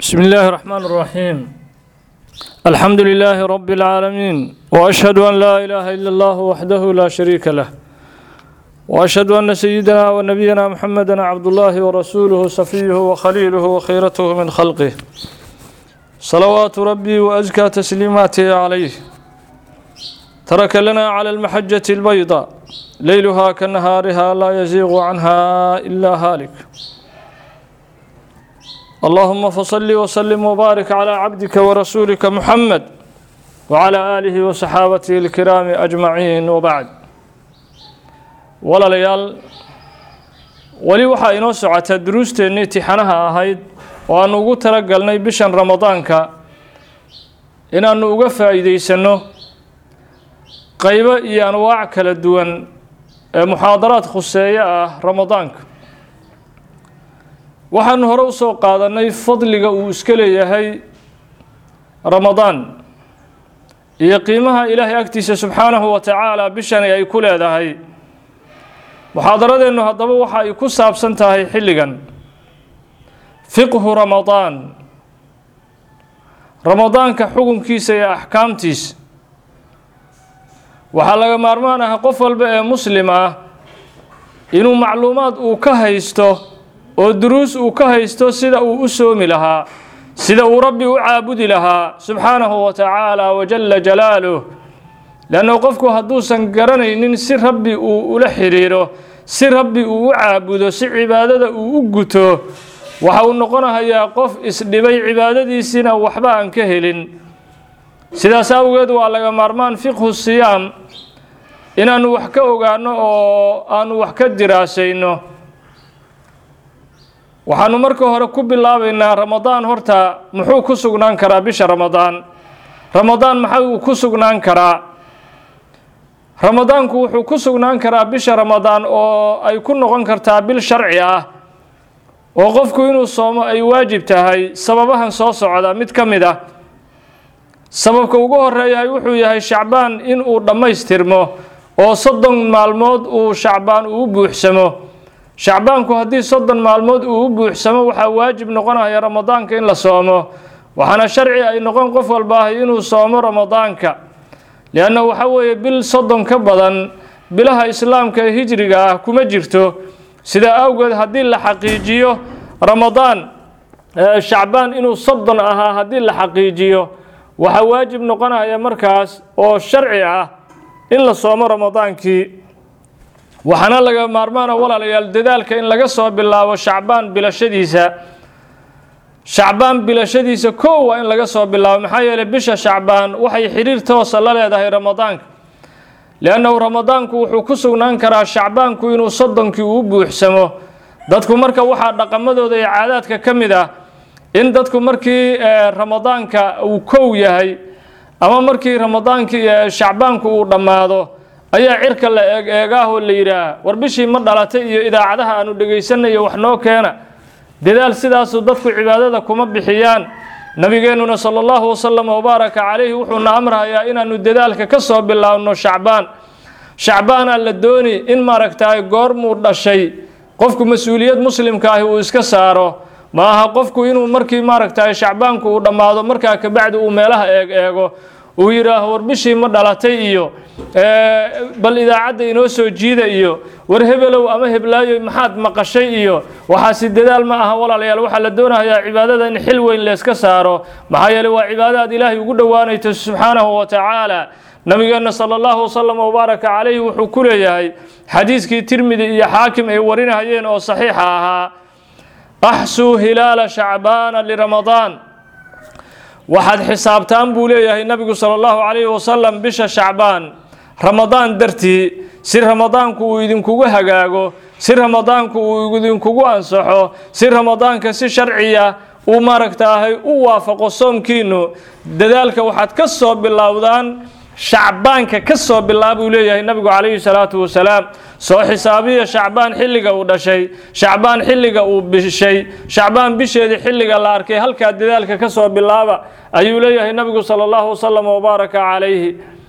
بسم الله الرحمن الرحيم الحمد لله رب العالمين وأشهد أن لا إله إلا الله وحده لا شريك له وأشهد أن سيدنا ونبينا محمدا عبد الله ورسوله صفيه وخليله وخيرته من خلقه صلوات ربي وأزكى تسليماته عليه ترك لنا على المحجة البيضاء ليلها كنهارها لا يزيغ عنها إلا هالك اللهم فصل وسلم وبارك على عبدك ورسولك محمد وعلى آله وصحابته الكرام أجمعين وبعد walaalayaal weli waxaa inoo socotaa duruusteennii tixanaha ahayd oo aanu ugu tala galnay bishan ramadaanka inaannu uga faa'iidaysanno qaybo iyo anwaac kala duwan ee muxaadaraad khuseeyo ah ramadaanka waxaanu hore u soo qaadannay fadliga uu iska leeyahay ramadaan iyo qiimaha ilaahay agtiisa subxaanahu wa tacaala bishani ay ku leedahay muxaadaradeennu haddaba waxa ay ku saabsan tahay xilligan fiqhu ramadaan ramadaanka xukunkiisa iyo axkaamtiisa waxaa laga maarmaan ah qof walba ee muslim ah inuu macluumaad uu ka haysto oo duruus uu ka haysto sida uu u soomi lahaa sida uu rabbi u caabudi lahaa subxaanahu wa tacaala wajalla jalaaluh leanna qofku hadduusan garanaynin si rabbi uu ula xidhiiro si rabbi uu u caabudo si cibaadada uu u guto waxa uu noqonahayaa qof isdhibay cibaadadiisiina waxba aan ka helin sidaas awgeed waa laga maarmaan fiqhu siyaam inaannu wax ka ogaanno oo aanu wax ka diraasayno waxaanu marka hore ku bilaabaynaa ramadaan horta muxuu ku sugnaan karaa bisha ramadaan ramadaan maxay uu ku sugnaan karaa ramadaanku wuxuu ku sugnaan karaa bisha ramadaan oo ay ku noqon kartaa bil sharci ah oo qofku inuu soomo ay waajib tahay sababahan soo socda mid ka mid ah sababka ugu horeeyahay wuxuu yahay shacbaan in uu dhammaystirmo oo soddon maalmood uu shacbaan uu buuxsamo shacbaanku haddii soddon maalmood uu u buuxsamo waxaa waajib noqonaya ramadaanka in la soomo waxaana sharci ay noqon qof walba ahi inuu soomo ramadaanka lianna waxa weeye bil soddon ka badan bilaha islaamka ee hijriga ah kuma jirto sidaa awgeed haddii la xaqiijiyo ramadaan shacbaan inuu soddon ahaa haddii la xaqiijiyo waxaa waajib noqonaya markaas oo sharci ah in la soomo ramadaankii waxaana laga maarmaana walaalayaal dadaalka in laga soo bilaabo shacbaan bilashadiisa shacbaan bilashadiisa kow waa in laga soo bilaabo maxaa yeeley bisha shacbaan waxay xidhiir toosa la leedahay ramadaanka liannahu ramadaanku wuxuu ku sugnaan karaa shacbaanku inuu soddonkii uu buuxsamo dadku marka waxaa dhaqamadooda iyo caadaadka ka mid ah in dadku markii ramadaanka uu kow yahay ama markii ramadaankii shacbaanku uu dhammaado ayaa cirka la eeg eegaahoo la yidhaah war bishii ma dhalatay iyo idaacadaha aanu dhegaysanayo wax noo keena dadaal sidaasu dadku cibaadada kuma bixiyaan nabigeennuna sala allahu wasalam wabaaraka calayhi wuxuuna amrahayaa inaannu dadaalka ka soo bilaabno shacbaan shacbaanaa la dooni in maaragtaay goormuu dhashay qofku mas-uuliyad muslimka ahi uu iska saaro ma aha qofku inuu markii maaragtaay shacbaanku uu dhammaado markaa kabacdi uu meelaha eeg eego uu yidhaaho war bishii ma dhalatay iyo bal idaacadda inoo soo jiida iyo war hebelow ama heblaayo maxaad maqashay iyo waxaasi dadaal ma aha walaalayaal waxaa la doonayaa cibaadada in xil weyn layska saaro maxaa yeeley waa cibaado aad ilaahay ugu dhowaanayto subxaanahu wa tacaala nabigeenna sala allahu wasalam wabaaraka calayhi wuxuu ku leeyahay xadiiskii tirmidi iyo xaakim ay warinahayeen oo saxiixa ahaa axsuu hilaala shacbaana liramadaan waxaad xisaabtaan buu leeyahay nabigu sala allahu calayhi wasalam bisha shacbaan ramadaan dartii si ramadaanku uu idinkugu hagaago si ramadaanku uu idinkugu ansaxo si ramadaanka si sharciya uu maaragtaahay u waafaqo soomkiinu dadaalka waxaad ka soo bilowdaan shacbaanka ka soo bilaabuu leeyahay nabigu calayhi salaatu wasalaam soo xisaabiya shacbaan xilliga uu dhashay shacbaan xilliga uu bishay shacbaan bisheedii xilliga la arkay halkaa dadaalka ka soo bilaaba ayuu leeyahay nabigu sala allahu wasalam wabaaraka calayhi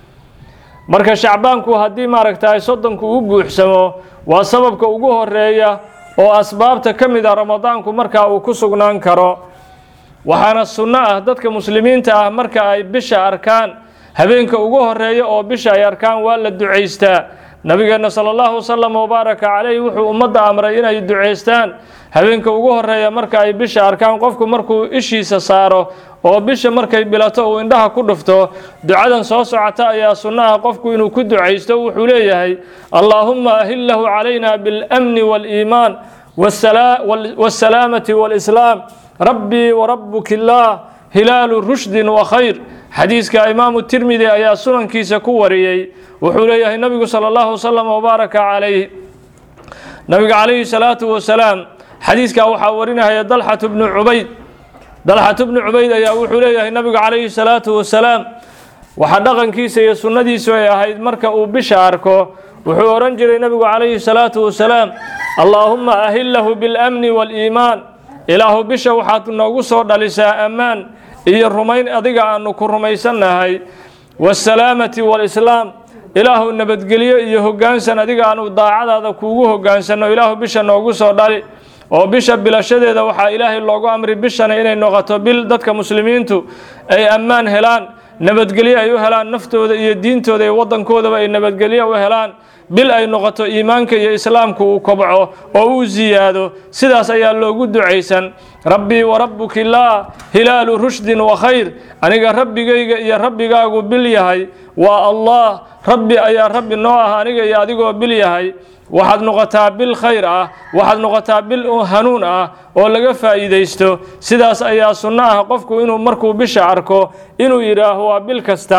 marka shacbaanku haddii maaragtaay soddonku u buuxsamo waa sababka ugu horeeya oo asbaabta ka mid a ramadaanku markaa uu ku sugnaan karo waxaana sunno ah dadka muslimiinta ah marka ay bisha arkaan habeenka ugu horeeya oo bisha ay arkaan waa la ducaystaa nabigeenna sala allahu wasalam wabaaraka calayh wuxuu ummadda amray inay ducaystaan habeenka ugu horeeya marka ay bisha arkaan qofku markuu ishiisa saaro oo bisha markay bilato uu indhaha ku dhufto ducadan soo socota ayaa sunno ah qofku inuu ku ducaysto wuxuu leeyahay allaahumma ahillahu calayna biاlamni waaliimaan waasalaamati waalislaam rabbii warabuki illaah hilaalu rushdin wa khayr xadiiska imaamu tirmidi ayaa sunankiisa ku wariyey wuxuu leeyahay nabigu sala allahu wasalam wabaaraka calayh nabiga calayhi salaatu wasalaam xadiiskaa waxaa warinahaya dalxatu bnu cubayd dalxatu bnu cubayd ayaa wuxuu leeyahay nabigu calayhi salaatu wasalaam waxaa dhaqankiisa iyo sunnadiisu ay ahayd marka uu bisha arko wuxuu odhan jiray nabigu calayhi salaatu wasalaam allaahumma ahillahu biاlamni waaliimaan ilaahu bisha waxaad noogu soo dhalisaa ammaan iyo rumayn adiga aanu ku rumaysannahay waasalaamati waalislaam ilaahu nabadgelyo iyo hoggaansan adiga aanu daacadaada kuugu hoggaansanno ilaahu bisha noogu soo dhali oo bisha bilashadeeda waxaa ilaahay loogu amri bishana inay noqoto bil dadka muslimiintu ay ammaan helaan nabadgelyo ay u helaan naftooda iyo diintooda iyo waddankoodaba ay nabadgelyo u helaan bil ay noqoto iimaanka iyo islaamku uu kobco oo uu siyaado sidaas ayaa loogu ducaysan rabbii warabbuka illaah hilaalu rushdin wa khayr aniga rabbigayga iyo rabbigaagu bil yahay waa allah rabbi ayaa rabbi noo ah aniga iyo adigoo bil yahay waxaad noqotaa bil khayr ah waxaad noqotaa bil hanuun ah oo laga faa'iidaysto sidaas ayaa sunno ah qofku inuu markuu bisha arko inuu yidhaaho waa bil kasta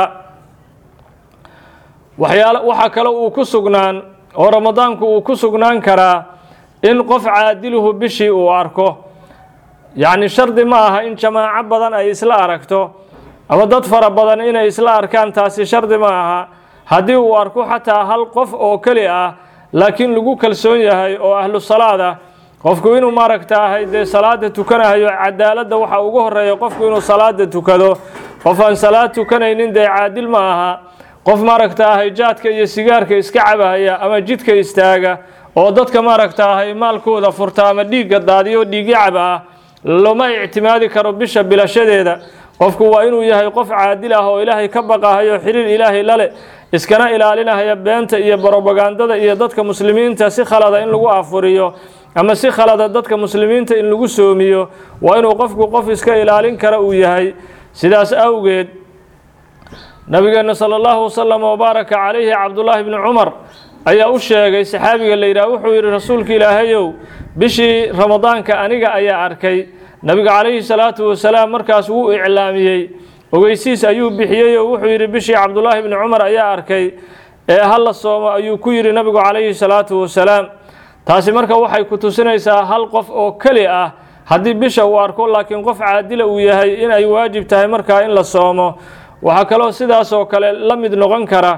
waxyaal waxaa kale uu ku sugnaan oo ramadaanku uu ku sugnaan karaa in qof caadiluhu bishii uu arko yacni shardi ma aha in jamaaco badan ay isla aragto ama dad fara badan inay isla arkaan taasi shardi ma aha haddii uu arko xataa hal qof oo keli ah laakiin lagu kalsoon yahay oo ahlu salaad ah qofku inuu maaragtaahay dee salaada tukanahayo cadaaladda waxaa ugu horeeya qofku inuu salaada tukado qof aan salaad tukanaynin dee caadil ma aha qof maaragtaahay jaadka iyo sigaarka iska cabahaya ama jidka istaaga oo dadka maaragtaahay maalkooda furta ama dhiigga daadiyo dhiigyacab ah lama ictimaadi karo bisha bilashadeeda qofku waa inuu yahay qof caadil ah oo ilaahay ka baqahayo xiriir ilaahay lale iskana ilaalinahaya beenta iyo barobagandada iyo dadka muslimiinta si khalada in lagu afuriyo ama si khalada dadka muslimiinta in lagu soomiyo waa inuu qofku qof iska ilaalin kara uu yahay sidaas awgeed nabigeena sala allahu wasalam wabaaraka calayhi cabdullaahi bni cumar ayaa u sheegay saxaabiga la yidhaah wuxuu yidhi rasuulka ilaahayow bishii ramadaanka aniga ayaa arkay nabiga calayhi salaatu wasalaam markaas wuu iclaamiyey ogeysiis ayuu bixiyey oo wuxuu yidhi bishii cabdullaahi bni cumar ayaa arkay ee hala soomo ayuu ku yidhi nabigu calayhi salaatu wasalaam taasi marka waxay ku tusinaysaa hal qof oo keli ah haddii bisha uu arko laakiin qof caadila uu yahay in ay waajib tahay markaa in la soomo waxaa kaloo sidaas oo kale la mid noqon kara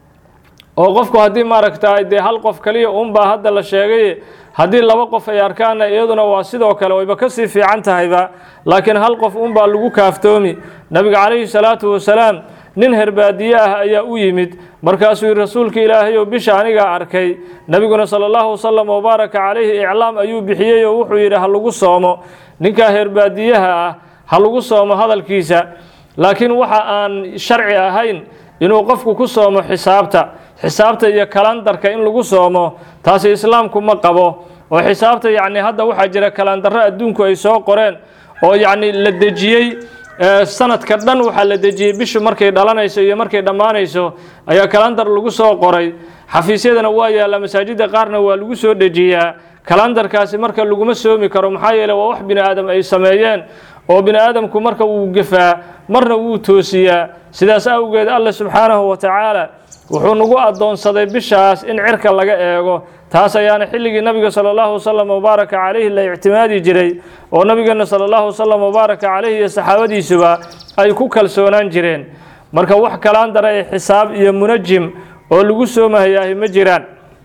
oo qofku haddii maaragta dee hal qof kaliya unbaa hadda la sheegay haddii laba qof ay arkaanna iyaduna waa sidoo kale wayba kasii fiican tahayba laakiin hal qof unbaa lagu kaaftoomi nabiga calayhi salaatu wasalaam nin herbaadiye ah ayaa u yimid markaasuu yihi rasuulka ilaahayow bisha anigaa arkay nebiguna sala allahu wasalam wabaaraka calayhi iclaam ayuu bixiyey oo wuxuu yidhi ha lagu soomo ninkaa herbaadiyaha ah ha lagu soomo hadalkiisa laakiin waxa aan sharci ahayn inuu qofku ku soomo xisaabta xisaabta iyo kalandarka in lagu soomo taasi islaamku ma qabo oo xisaabta yacni hadda waxaa jira kalandarro adduunku ay soo qoreen oo yacni la dejiyey sanadka dhan waxaa la dejiyey bishu markay dhalanayso iyo markay dhammaanayso ayaa kalandar lagu soo qoray xafiisyadana waa yaalla masaajidda qaarna waa lagu soo dejiyaa kalandarkaasi marka laguma soomi karo maxaa yeele waa wax bini aadam ay sameeyeen oo bini aadamku marka wuu gefaa marna wuu toosiyaa sidaas awgeed alle subxaanahu wa tacaala wuxuu nagu addoonsaday bishaas in cirka laga eego taas ayaana xilligii nabiga sala allahu wasalam wabaaraka calayhi la ictimaadi jiray oo nabigeena sala allahu wasalam wabaaraka calayhi iyo saxaabadiisuba ay ku kalsoonaan jireen marka wax kalaan dara ee xisaab iyo munajim oo lagu soomahayaahi ma jiraan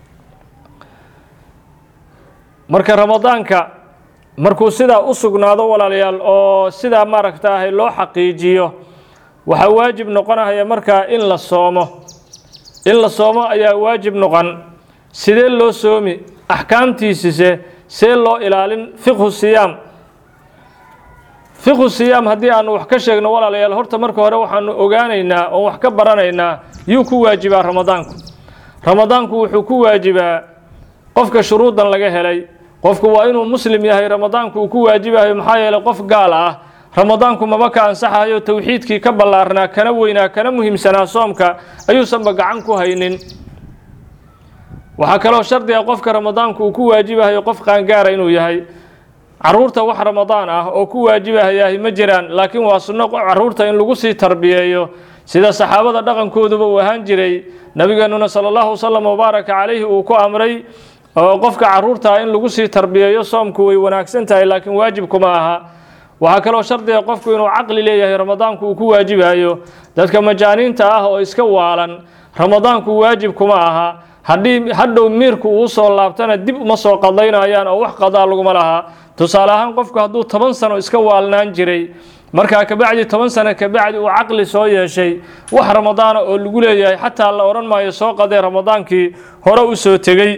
marka ramadaanka markuu sidaa u sugnaado walaalayaal oo sidaa maaragta ahay loo xaqiijiyo waxaa waajib noqonahaya markaa in la soomo in la soomo ayaa waajib noqon sidee loo soomi axkaamtiisise see loo ilaalin fiqhu siyaam fiqu siyaam haddii aanu wax ka sheegno walaalayaal horta marka hore waxaanu ogaanaynaa oo wax ka baranaynaa yuu ku waajibaa ramadaanku ramadaanku wuxuu ku waajibaa qofka shuruudan laga helay qofku waa inuu muslim yahay ramadaanku uu ku waajibayo maxaa yeeley qof gaal ah ramadaanku maba ka ansaxayo towxiidkii ka ballaarnaa kana weynaa kana muhiimsanaa soomka ayuusanba gacan ku haynin waxaa kaloo shardiga qofka ramadaanku uu ku waajibahayo qof qaangaara inuu yahay caruurta wax ramadaan ah oo ku waajibahayahi ma jiraan laakiin waa sunno caruurta in lagu sii tarbiyeeyo sida saxaabada dhaqankooduba uu ahaan jiray nabigeenuna sala allahu wasalam wabaaraka calayhi uu ku amray oo qofka caruurtaa in lagu sii tarbiyeeyo soomku way wanaagsan tahay laakiin waajibkuma aha waxaa kaloo shardiga qofku inuu caqli leeyahay ramadaanku uu ku waajibayo dadka majaaniinta ah oo iska waalan ramadaanku waajib kuma aha haddii hadhow miirku uu soo laabtana dib uma soo qadaynayaan oo wax qadaa laguma laha tusaale ahaan qofku hadduu toban sano iska waalnaan jiray markaa kabacdi toban sano kabacdi uu caqli soo yeeshay wax ramadaana oo lagu leeyahay xataa la odhan maayo soo qadee ramadaankii hore u soo tegey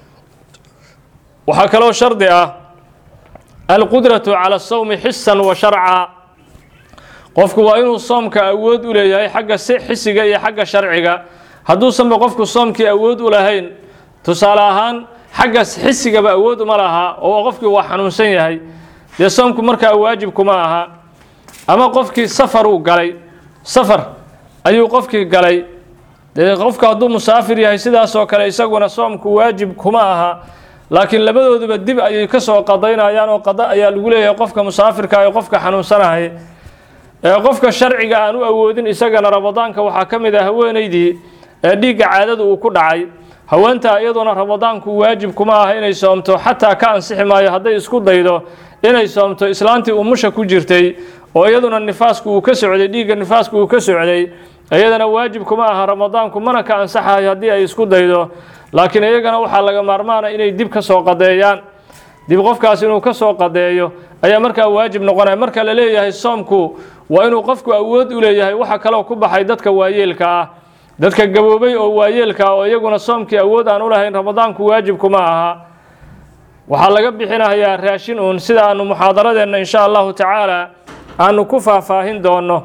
waxaa kaloo shardi ah alqudratu cala asawmi xisan wa sharca qofku waa inuu soomka awood u leeyahay xagga si xisiga iyo xagga sharciga hadduusanba qofku soomkii awood u lahayn tusaale ahaan xagga xisigaba awood uma laha oo qofkii waa xanuunsan yahay dee soomku markaa waajib kuma aha ama qofkii safar uu galay safar ayuu qofkii galay dee qofka hadduu musaafir yahay sidaasoo kale isaguna soomku waajib kuma aha laakiin labadooduba dib ayay ka soo qadaynayaan oo qada ayaa lagu leeyahay qofka musaafirka ee qofka xanuunsanahay ee qofka sharciga aan u awoodin isagana ramadaanka waxaa ka mid ah haweenaydii ee dhiigga caadada uu ku dhacay haweentaa iyaduna ramadaanku waajib kuma aha inay soomto xataa ka ansixi maayo hadday isku daydo inay soomto islaantii umusha ku jirtay oo iyaduna nifaasku uu ka socday dhiigga nifaasku uu ka socday iyadana waajib kuma aha ramadaanku mana ka ansaxayo haddii ay isku daydo laakiin iyagana waxaa laga maarmaana inay dib ka soo qadeeyaan dib qofkaas inuu ka soo qadeeyo ayaa markaa waajib noqonaya marka la leeyahay soomku waa inuu qofku awood u leeyahay waxa kaloo ku baxay dadka waayeelka ah dadka gaboobay oo waayeelka ah oo iyaguna soomkii awood aan u lahayn ramadaanku waajib kuma aha waxaa laga bixinayaa raashin uun sida aanu muxaadaradeenna insha allahu tacaala aanu ku faahfaahin doono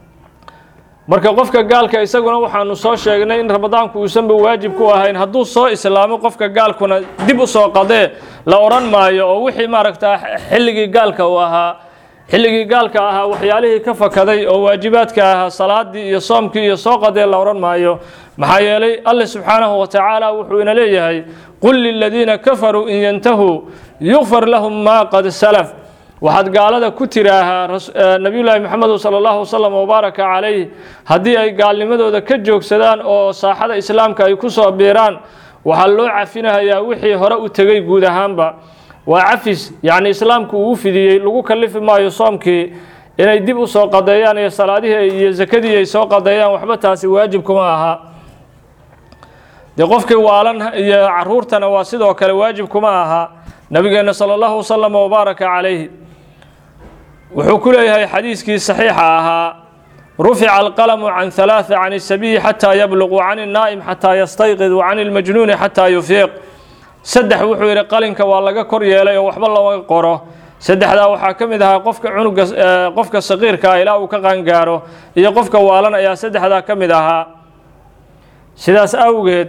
marka qofka gaalka isaguna waxaanu soo sheegnay in ramadaanku uusanba waajib ku ahayn hadduu soo islaamo qofka gaalkuna dib u soo qadee la odhan maayo oo wixii maaragtaa xilligii gaalka uu ahaa xilligii gaalka ahaa waxyaalihii ka fakaday oo waajibaadka ahaa salaadii iyo soomkii iyo soo qadee la odhan maayo maxaa yeelay alle subxaanahu wa tacaala wuxuu ina leeyahay qul liladiina kafaruu in yantahuu yukfar lahum maa qad salaf waxaad gaalada ku tiraahaa nabiyullaahi maxamed sala allahu wasalam wabaaraka calayh haddii ay gaalnimadooda ka joogsadaan oo saaxada islaamka ay ku soo biiraan waxaa loo cafinahayaa wixii hore u tegey guud ahaanba waa cafis yacni islaamku uu fidiyey lagu kalifi maayo soomkii inay dib u soo qadeeyaan iyo salaadihii iyo sakadii ay soo qadeeyaan waxba taasi waajib kuma aha dee qofkii waalan iyo caruurtana waa sidoo kale waajib kuma aha nabigeenna sala allahu wasalam wabaaraka calayhi wuxuu ku leeyahay xadiiskii saxiixa ahaa rufica alqalamu can halaatha can isabiyi xataa yabluq wacan innaa'im xataa yastayqid wacan ilmajnuuni xataa yufiiq saddex wuxuu yidhi qalinka waa laga kor yeelay oo waxba lama qoro saddexdaa waxaa ka mid ahaa qofka cunuga qofka saqiirka ah ilaa uu ka qaangaaro iyo qofka waalan ayaa saddexdaa ka mid ahaa sidaas awgeed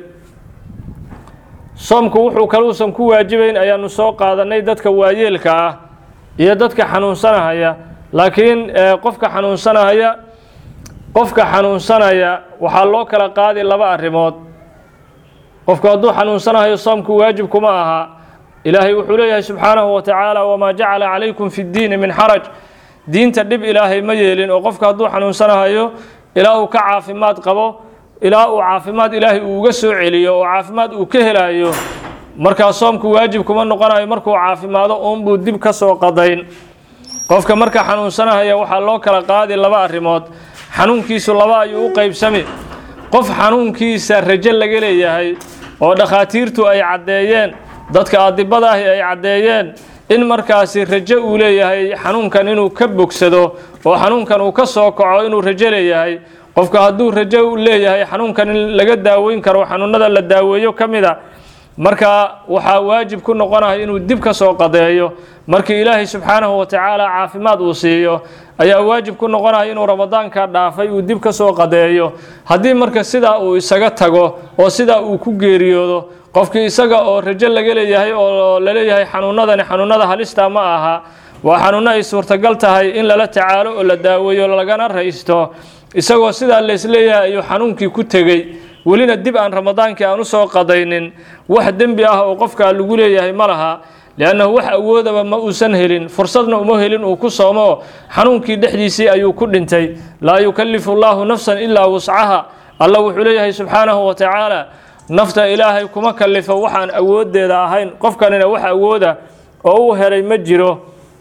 soomku wuxuu kaluusan ku waajibayn ayaanu soo qaadanay dadka waayeelka ah iyo dadka xanuunsanahaya laakiin qofka xanuunsanahaya qofka xanuunsanaya waxaa loo kala qaadi laba arrimood qofku hadduu xanuunsanahayo soomku waajib kuma aha ilaahay wuxuu leeyahay subxaanahu wa tacaala wamaa jacala calaykum fi ddiini min xaraj diinta dhib ilaahay ma yeelin oo qofka hadduu xanuunsanahayo ilaa uu ka caafimaad qabo ilaa uu caafimaad ilaahay uu uga soo celiyo oo caafimaad uu ka helayo markaa soomku waajib kuma noqonayo markuu caafimaado uunbuu dib ka soo qadayn qofka marka xanuunsanahaya waxaa loo kala qaadi laba arrimood xanuunkiisu laba ayuu u qeybsami qof xanuunkiisa rajo laga leeyahay oo dhakhaatiirtu ay caddeeyeen dadka adibada ahi ay caddeeyeen in markaasi rajo uu leeyahay xanuunkan inuu ka bogsado oo xanuunkan uu ka soo kaco inuu rajo leeyahay qofka hadduu rajo u leeyahay xanuunkan in laga daaweyn karo xanuunada la daaweeyo ka mid a marka waxaa waajib ku noqonaya inuu dib ka soo qadeeyo markii ilaahay subxaanahu wa tacaala caafimaad uu siiyo ayaa waajib ku noqonaya inuu ramadaanka dhaafay uu dib ka soo qadeeyo haddii marka sidaa uu isaga tago oo sidaa uu ku geeriyoodo qofkii isaga oo rajo laga leeyahay oo laleeyahay xanuunadani xanuunada halista ma aha waa xanuuno ay suurtagal tahay in lala tacaalo oo la daaweeyo lagana raysto isagoo sidaa laysleeyahay ayuu xanuunkii ku tegey welina dib aan ramadaankii aan usoo qadaynin wax dembi ah oo qofkaa lagu leeyahay ma laha liannahu wax awoodaba ma uusan helin fursadna uma helin uu ku soomo xanuunkii dhexdiisii ayuu ku dhintay laa yukallifu llaahu nafsan ilaa wuscaha alla wuxuu leeyahay subxaanahu wa tacaala nafta ilaahay kuma kallifo waxaan awooddeeda ahayn qofkanina wax awooda oo u helay ma jiro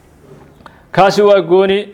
kaasi waa gooni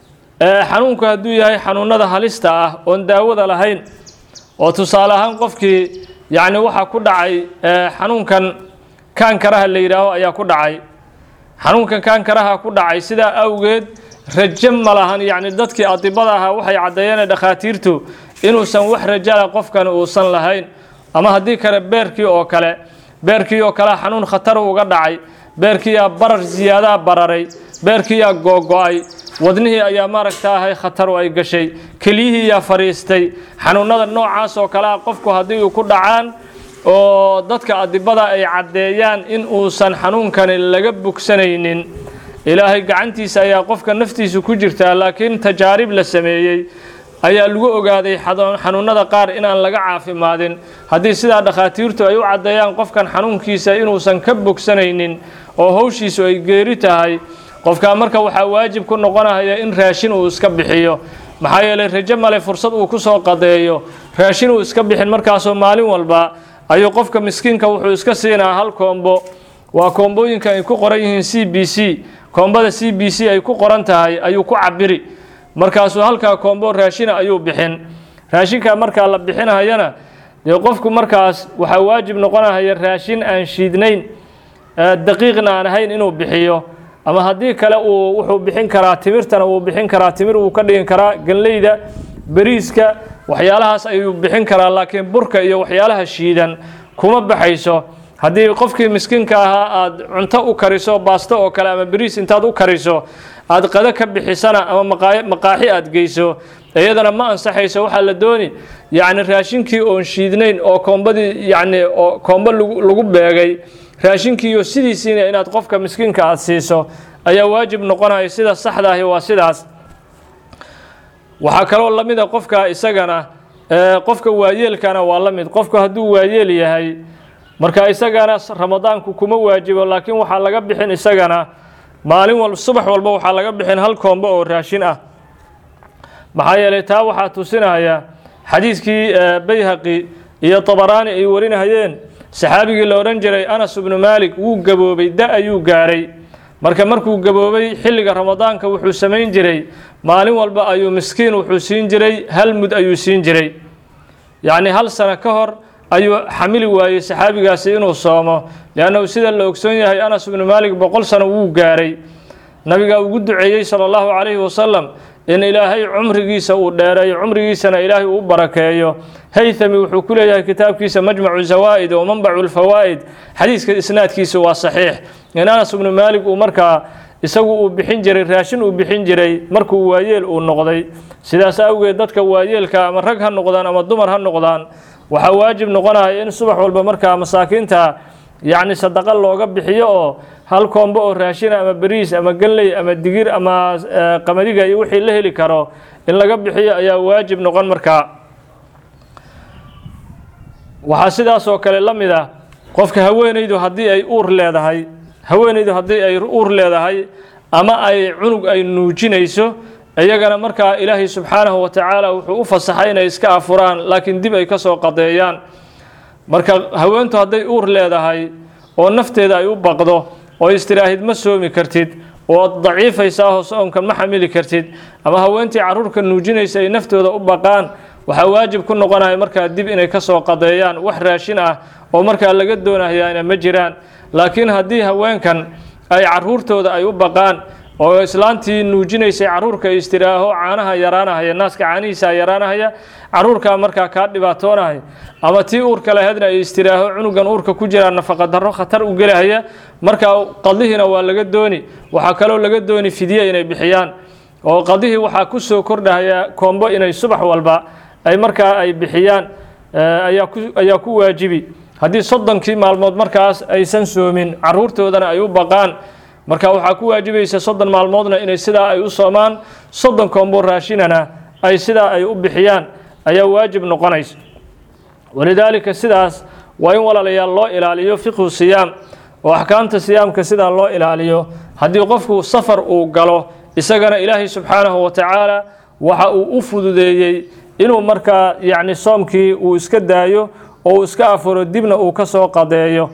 xanuunku hadduu yahay xanuunada halista ah oon daawada lahayn oo tusaale ahaan qofkii yacni waxaa ku dhacay xanuunkan kaankaraha la yidhaaho ayaa ku dhacay xanuunkan kaankaraha ku dhacay sidaa awgeed rajo ma lahan yacni dadkii adibada ahaa waxay caddeeyeen dhakhaatiirtu inuusan wax rajala qofkan uusan lahayn ama haddii kale beerkii oo kale beerkii oo kale xanuun khatar uga dhacay beerkiiyaa barar ziyaadaa bararay beerkiiyaa googo-ay wadnihii ayaa maaragta ahay khataru ay gashay keliyihiiyaa fadhiistay xanuunada noocaas oo kale ah qofku haddii uu ku dhacaan oo dadka adibada ay caddeeyaan in uusan xanuunkani laga bogsanaynin ilaahay gacantiisa ayaa qofka naftiisu ku jirtaa laakiin tajaarib la sameeyey ayaa lagu ogaaday xanuunada qaar inaan laga caafimaadin haddii sidaa dhakhaatiirtu ay u caddeeyaan qofkan xanuunkiisa inuusan ka bogsanaynin oo howshiisu ay geeri tahay qofkaa marka waxaa waajib ku noqonaya in raashin uu iska bixiyo maxaa yeelay rajo male fursad uu ku soo qadeeyo raashin uu iska bixin markaasoo maalin walba ayuu qofka miskiinka wuxuu iska siinaa hal koombo waa koombooyinka ay ku qoran yihiin c b c koombada c b c ay ku qoran tahay ayuu ku cabiri markaasuu halkaa koombo raashina ayuu bixin raashinka markaa la bixinahayana dee qofku markaas waxaa waajib noqonahaya raashin aan shiidnayn daqiiqna aan ahayn inuu bixiyo ama haddii kale uu wuxuu bixin karaa timirtana wuu bixin karaa timir wuu ka dhigin karaa ganleyda beriiska waxyaalahaas ayuu bixin karaa laakiin burka iyo waxyaalaha shiidan kuma baxayso haddii qofkii miskiinka ahaa aada cunto u kariso baasto oo kale ama beriis intaad u kariso aada qado ka bixisana ama maqaaxi aada geyso iyadana ma ansaxayso waxaa la dooni yacni raashinkii oon shiidnayn oo koombadii yacni oo koombo lagu beegay raashinkiiyo sidiisiina inaad qofka miskiinka aada siiso ayaa waajib noqonaya sida saxda ahi waa sidaas waxaa kaloo la mida qofka isagana qofka waayeelkana waa la mid qofku hadduu waayeel yahay marka isagana ramadaanku kuma waajibo laakiin waxaa laga bixin isagana maalin wal subax walba waxaa laga bixin hal koombo oo raashin ah maxaa yeelay taa waxaa tusinaya xadiiskii bayhaqi iyo tabaraani ay warinahayeen saxaabigii la odhan jiray anas ibnu maalik wuu gaboobay da ayuu gaaray marka markuu gaboobay xilliga ramadaanka wuxuu samayn jiray maalin walba ayuu miskiin wuxuu siin jiray hal mud ayuu siin jiray yacni hal sano ka hor ayuu xamili waayey saxaabigaasi inuu soomo liannahu sida la ogsoon yahay anas ibnu maalik boqol sano wuu gaaray nabigaa ugu duceeyey sala allahu calayhi wasalam in ilaahay cumrigiisa uu dheereeyo cumrigiisana ilaahay uu barakeeyo haythami wuxuu ku leeyahay kitaabkiisa majmacu zawaa'id oo manbacu lfawaa'id xadiiska isnaadkiisa waa saxiix in anas ibnu maalik uu markaa isagu uu bixin jiray raashin uu bixin jiray markuu waayeel uu noqday sidaas awgeed dadka waayeelka ama rag ha noqdaan ama dumar ha noqdaan waxaa waajib noqonaya in subax walba markaa masaakiinta yacni sadaqa looga bixiyo oo hal koombo oo raashina ama beriis ama galley ama digir ama qamadiga iyo wixii la heli karo in laga bixiyo ayaa waajib noqon markaa waxaa sidaas oo kale la mid ah qofka haweenaydu haddii ay uur leedahay haweenaydu haddii ay uur leedahay ama ay cunug ay nuujinayso iyagana markaa ilaahay subxaanahu wa tacaala wuxuu u fasaxay inay iska afuraan laakiin dib ay ka soo qadeeyaan marka haweentu hadday uur leedahay oo nafteeda ay u baqdo oo istiraahid ma soomi kartid oo daciifaysaa oo soonkan ma xamili kartid ama haweentii caruurka nuujinaysa ay naftooda u baqaan waxaa waajib ku noqonaya markaa dib inay ka soo qadeeyaan wax raashin ah oo markaa laga doonayaana ma jiraan laakiin haddii haweenkan ay caruurtooda ay u baqaan oo islaantii nuujinaysay caruurka istiraaho caanaha yaraanahaya naaska caanihiisa yaraanahaya caruurkaa markaa kaa dhibaatoonahaya ama tii uurka laheedna ay istiraaho cunugan uurka ku jiraa nafaqa darro khatar u gelahaya markaa qadihiina waa laga dooni waxaa kaloo laga dooni fidye inay bixiyaan oo qadihii waxaa ku soo kordhahaya koombo inay subax walba ay markaa ay bixiyaan ayaa ku ayaa ku waajibi haddii soddonkii maalmood markaas aysan soomin caruurtoodana ay u baqaan marka waxaa ku waajibaysa soddon maalmoodna inay sidaa ay u soomaan soddon koombo raashinana ay sidaa ay u bixiyaan ayaa waajib noqonaysa walidaalika sidaas waa in walaalayaal loo ilaaliyo fiqhu siyaam oo axkaamta siyaamka sidaa loo ilaaliyo haddii qofku safar uu galo isagana ilaahay subxaanahu wa tacaala waxa uu u fududeeyey inuu markaa yacni soomkii uu iska daayo oo uu iska afuro dibna uu ka soo qadeeyo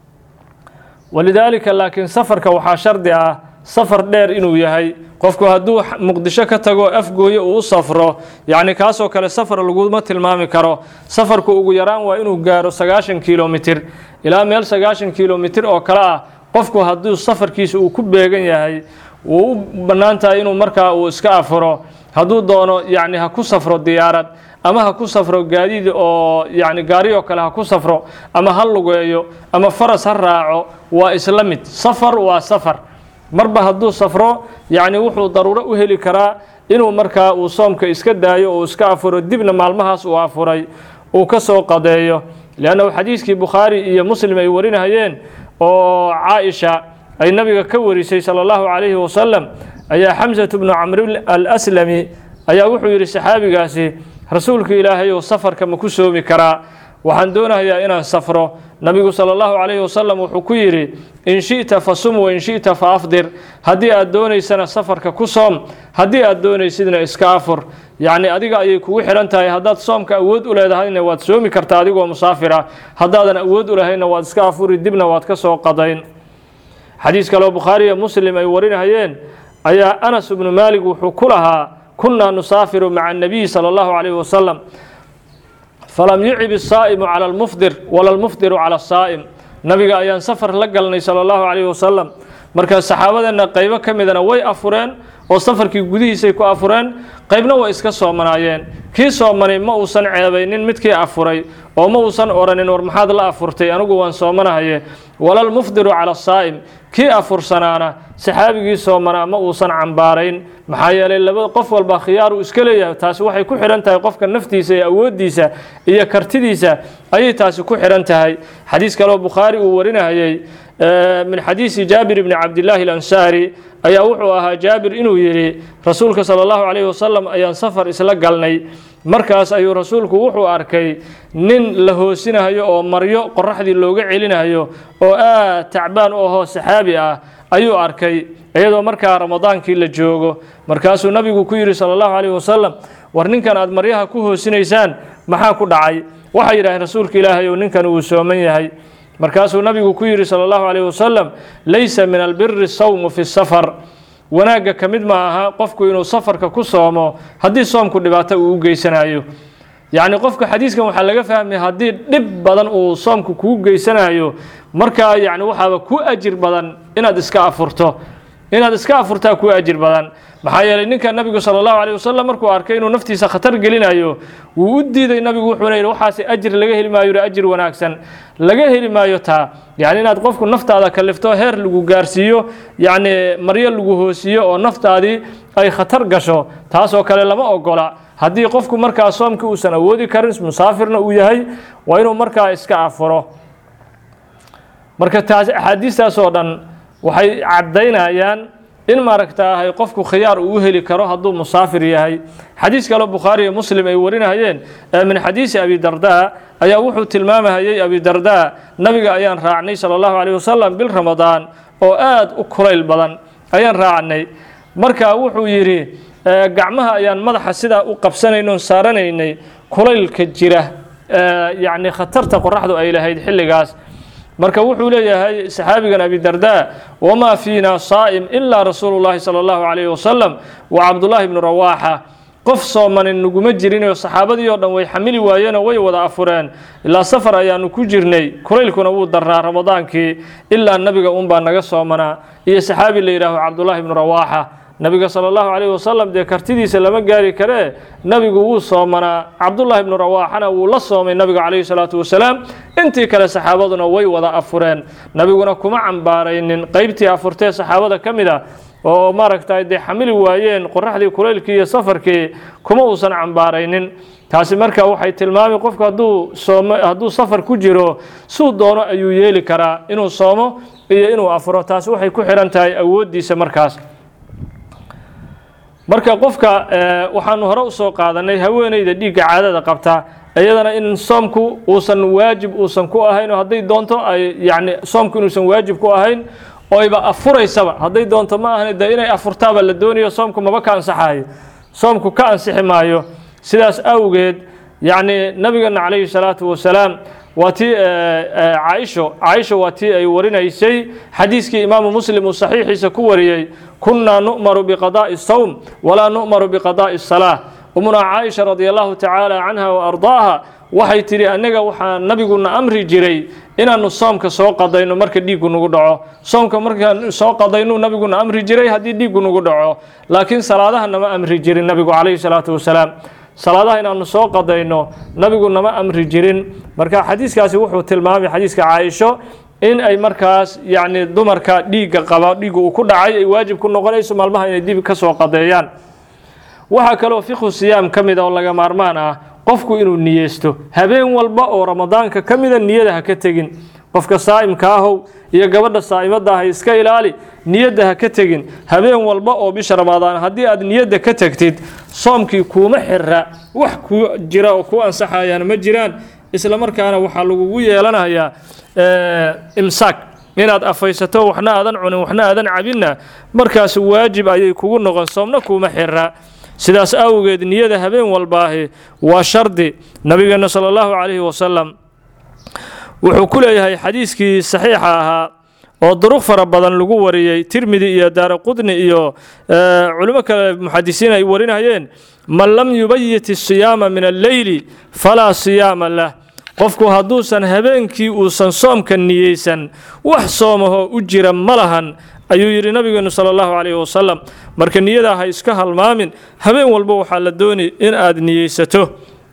walidaalika laakiin safarka waxaa shardi ah safar dheer inuu yahay qofku hadduu muqdisho ka tago afgooye uu u safro yacni kaasoo kale safar laguma tilmaami karo safarku ugu yaraan waa inuu gaaro sagaashan kilomitir ilaa meel sagaashan kilomitir oo kale ah qofku hadduu safarkiisa uu ku beegan yahay wuu u bannaan tahay inuu markaa uu iska afuro hadduu doono yacni ha ku safro diyaarad ama ha ku safro gaadiid oo yacni gaari oo kale ha ku safro ama ha lugeeyo ama faras ha raaco waa isla mid safar waa safar marba hadduu safro yacni wuxuu daruuro u heli karaa inuu markaa uu soomka iska daayo oo iska afuro dibna maalmahaas uu afuray uu ka soo qadeeyo leannahu xadiiskii bukhaari iyo muslim ay warinahayeen oo caaisha ay nabiga ka warisay sala allahu calayhi wasalam ayaa xamsatu bnu camr alaslami ayaa wuxuu yidhi saxaabigaasi rasuulka ilaahay ou safarka ma ku soomi karaa waxaan doonayaa inaan safro nabigu sala allahu calayhi wasalam wuxuu ku yidhi in shi'ta fa sum wa in shi'ta fa afdir haddii aad doonaysana safarka ku soom haddii aad doonaysidna iska afur yacni adiga ayay kugu xidhan tahay haddaad soomka awood u leedahayna waad soomi kartaa adigoo musaafira haddaadan awood u lahaynna waad iska afuri dibna waad ka soo qadayn xadiis kaleo bukhaari iyo muslim ay warinahayeen ayaa anas ibnu maalig wuxuu ku lahaa kunaa nusaafiru maca annabiyi sala allahu calayhi wasalam falam yucib isaa'imu cala almufdir wala almufdiru cala asaa'im nabiga ayaan safar la galnay sala allahu calayhi wasalam marka saxaabadeenna qaybo ka midana way afureen oo safarkii gudihiisay ku afureen qaybna way iska soomanaayeen kii soomanay ma uusan ceebaynin midkii afuray oo ma uusan odhanin war maxaad la afurtay anigu waan soomanahaye walalmufdiru cala asaa'im kii afursanaana saxaabigii soomanaa ma uusan cambaarayn maxaa yeelay laba qof walba khiyaar uu iska leeyahay taasi waxay ku xidhan tahay qofka naftiisa iyo awooddiisa iyo kartidiisa ayay taasi ku xidhan tahay xadiis kaleo bukhaari uu warinahayey min xadiisi jaabir bni cabdillaahi alansaari ayaa wuxuu ahaa jaabir inuu yidhi rasuulka sala allahu calayhi wasalam ayaan safar isla galnay markaas ayuu rasuulku wuxuu arkay nin la hoosinayo oo maryo qoraxdii looga celinayo oo aad tacbaan u ahoo saxaabi ah ayuu arkay iyadoo markaa ramadaankii la joogo markaasuu nabigu ku yidhi sala allahu calayhi wasalam war ninkan aad maryaha ku hoosinaysaan maxaa ku dhacay waxay yidhaaheen rasuulka ilaahay ou ninkan uu sooman yahay markaasuu nabigu ku yidhi sala allahu calayhi wasalam laysa min albiri sawmu fi safar wanaagga ka mid ma aha qofku inuu safarka ku soomo haddii soomku dhibaato uu u geysanayo yacni qofka xadiiskan waxaa laga fahmaya haddii dhib badan uu soomku kuu geysanayo markaa yacni waxaaba ku ajir badan inaad iska afurto inaad iska afurtaa ku ajir badan maxaa yeelay ninka nabigu sala allahu calayh wasalam markuu arkay inuu naftiisa khatar gelinayo wuu u diiday nabigu wuxuuna yidhi waxaasi ajir laga heli maayo yidhi ajir wanaagsan laga heli maayo taa yacni inaad qofku naftaada kalifto heer lagu gaarsiiyo yacni maryo lagu hoosiiyo oo naftaadii ay khatar gasho taasoo kale lama ogola haddii qofku markaa soomkii uusan awoodi karin musaafirna uu yahay waa inuu markaa iska afuro marka taas axaadiistaas oo dhan waxay caddaynayaan in maaragtaahay qofku khiyaar uu u heli karo hadduu musaafir yahay xadiis kaleo bukhaari iyo muslim ay warinahayeen min xadiisi abi darda ayaa wuxuu tilmaamahayey abi darda nabiga ayaan raacnay sala allahu calayh wasalam bil ramadaan oo aad u kulayl badan ayaan raacnay marka wuxuu yidhi gacmaha ayaan madaxa sidaa u qabsanayno saaranaynay kulaylka jira yacni khatarta qoraxdu ay lahayd xilligaas marka wuxuu leeyahay saxaabigan abi darda wamaa fiina saa'im ilaa rasuulu llahi sala allahu calayhi wasalam wa cabdullaahi bnu rawaaxa qof soomanin naguma jirinoo saxaabadii oo dhan way xamili waayeenoo way wada afureen ilaa safar ayaanu ku jirnay kulaylkuna wuu darnaa ramadaankii ilaa nabiga unbaa naga soomanaa iyo saxaabi la yidhaaho cabdullaahi ibnu rawaaxa nabiga sala allahu calayhi wasalam dee kartidiisa lama gaari karee nabigu wuu soomanaa cabdullaahi ibnu rawaaxana wuu la soomay nabiga calayhi salaatu wasalaam intii kale saxaabaduna way wada afureen nabiguna kuma cambaaraynin qeybtii afurtee saxaabada ka mid a oo maaragtay dee xamili waayeen qoraxdii kulaylkii iyo safarkii kuma uusan cambaaraynin taasi marka waxay tilmaamay qofku hadduu soomo hadduu safar ku jiro suu doono ayuu yeeli karaa inuu soomo iyo inuu afuro taasi waxay ku xihan tahay awooddiisa markaas marka qofka waxaanu hore usoo qaadanay haweeneyda dhiigga caadada qabta iyadana in soomku uusan waajib uusan ku ahayn oo hadday doonto ay yacni soomku inuusan waajib ku ahayn oyba afuraysaba hadday doonto ma ahan dee inay afurtaaba la doonayo soomku maba ka ansaxayo soomku ka ansixi maayo sidaas awgeed yacni nabigeena calayhi salaatu wasalaam waa tii caaisho caaisha waa tii ay warinaysay xadiiskii imaamu muslim uu saxiixiisa ku wariyey kunnaa nu'maru biqadaa'i sawm walaa nu'maru biqadaa'i salaa umunaa caaisha radia allahu tacaala canha wa ardaaha waxay tidhi annaga waxaa nabiguna amri jiray inaannu soomka soo qadayno marka dhiiggu nagu dhaco soomka markaan soo qadaynu nabiguna amri jiray haddii dhiiggu nagu dhaco laakiin salaadaha nama amri jirin nabigu calayhi salaatu wasalaam salaadaha inaanu soo qadayno nabigu nama amri jirin marka xadiiskaasi wuxuu tilmaamay xadiiska caaisho in ay markaas yacni dumarka dhiigga qaba dhiiggu uu ku dhacay ay waajib ku noqonayso maalmaha inay dib ka soo qadeeyaan waxaa kaloo fikhu siyaam ka mid a oo laga maarmaan ah qofku inuu niyeysto habeen walba oo ramadaanka ka mida niyada ha ka tegin qofka saa'imka ahow iyo gabadha saa'imada ah iska ilaali niyadda ha ka tegin habeen walba oo bisha ramadaan haddii aad niyadda ka tegtid soomkii kuuma xira wax ku jira oo ku ansaxayaan ma jiraan isla markaana waxaa lagugu yeelanayaa imsaak inaad afaysato waxna aadan cunin waxna aadan cabinna markaas waajib ayay kugu noqon soomna kuuma xira sidaas awgeed niyada habeen walbaahi waa shardi nabigeena sala allahu calayhi wasalam wuxuu ku leeyahay xadiiskii saxiixa ahaa oo duruq fara badan lagu wariyey tirmidi iyo daara qudni iyo culimo kale muxadisiin ay warinayeen man lam yubayit isiyaama min alleyli falaa siyaama lah qofku hadduusan habeenkii uusan soomka niyeysan wax soomahoo u jira ma lahan ayuu yidhi nabigeenu sala allahu calayhi wasalam marka niyadaa ha iska halmaamin habeen walba waxaa la doonay in aad niyeysato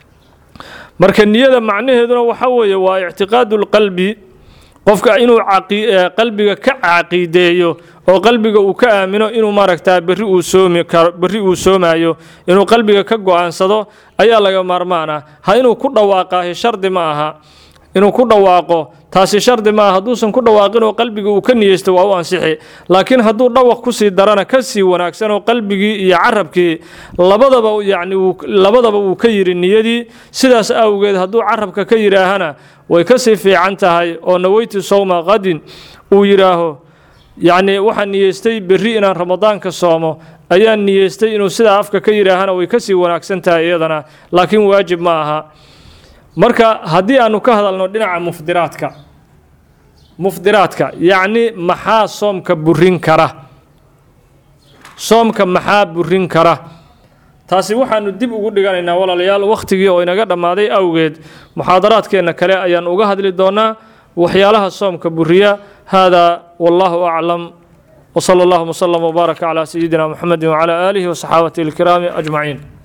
marka niyada macnaheeduna waxa weeye waa ictiqaadu lqalbi qofka inuu qalbiga ka caqiideeyo oo qalbiga uu ka aamino inuu maaragtaa berri uu soomi karo berri uu soomaayo inuu qalbiga ka go-aansado ayaa laga maarmaan ah ha inuu ku dhawaaqaahi shardi ma aha inuu ku dhawaaqo taasi shardi ma aha hadduusan ku dhawaaqin oo qalbiga uu ka niyeysto waa u ansixi laakiin hadduu dhawaq kusii darana ka sii wanaagsan oo qalbigii iyo carabkii labadaba yacni labadaba uu ka yidhi niyadii sidaas awgeed hadduu carabka ka yidhaahana way ka sii fiican tahay oo naweytu sowma qadin uu yidhaaho yacni waxaan niyeystay berri inaan ramadaanka soomo ayaan niyeystay inuu sidaa afka ka yidhaahana way ka sii wanaagsan tahay iyadana laakiin waajib ma aha marka haddii aanu ka hadalno dhinaca mufdiraadka mufdiraadka yacni maxaa soomka burin kara soomka maxaa burin kara taasi waxaanu dib ugu dhiganaynaa walaalayaal wakhtigii oo inaga dhammaaday awgeed muxaadaraadkeenna kale ayaan uga hadli doonaa waxyaalaha soomka buriya haadaa wallahu aclam وصلى الله وسلم وبارك على سيدنا محمد وعلى آله وصحابته الكرام أجمعين